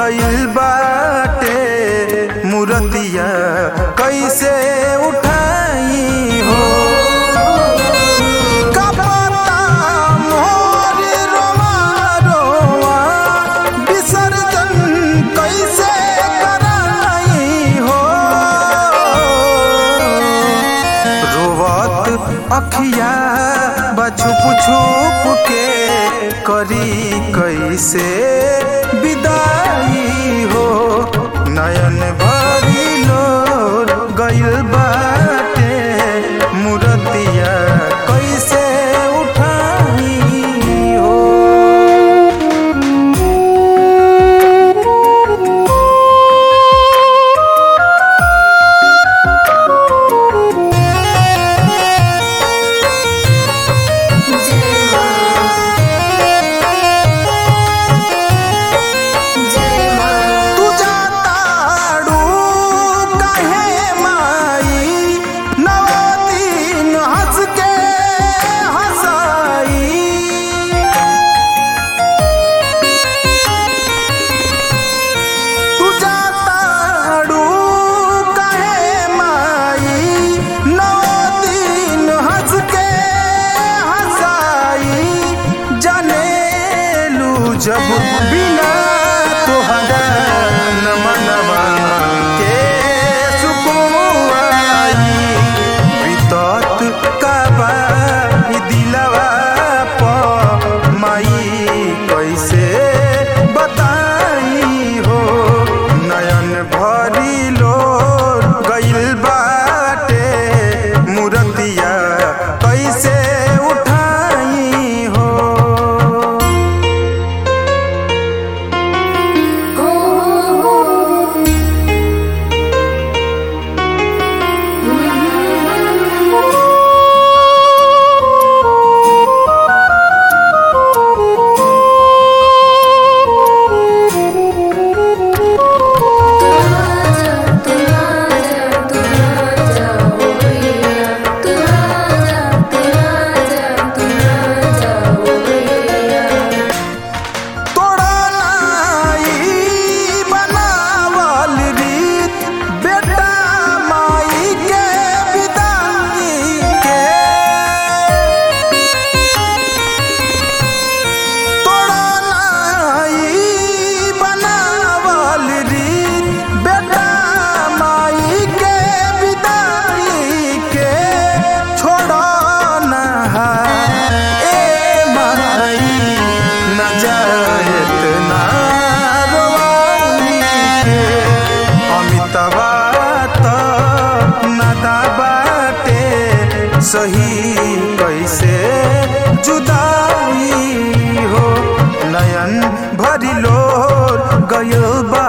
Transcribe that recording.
गइल बाटे मूर्तिया कैसे उठाई हो कपता मोर रोवा रोवा विसर्जन कैसे कराई हो रोवत अखिया बछुप छुप के करी कैसे विदाई हो नयन भरी लोर गइल बाटे मूर्तिया कैसे उठाई हो जय मां जय मां तू जाताड़ू काहे माई नव दिन हंस के हंसाई तू जाताड़ू काहे माई नव दिन हंस के हंसाई जनेलू जब बिना तोहरा नमनवा के सुकुआई बितत काबा दिलवा प माई कैसे बताई हो नयन भरी लोर गइल बाटे मूर्तिया कैसे उठाई हो हो हो तोड़ा नाई बनावल रीत बेटा माई के विदाई के तोड़ा नाई बनावल रीत बेटा माई के विदाई के छोड़ो ना ए माई न जायत ना रोवाई के अमितवा त नदा बाटे सही कैसे जुदाई हो नयन भरी लोर गयो बा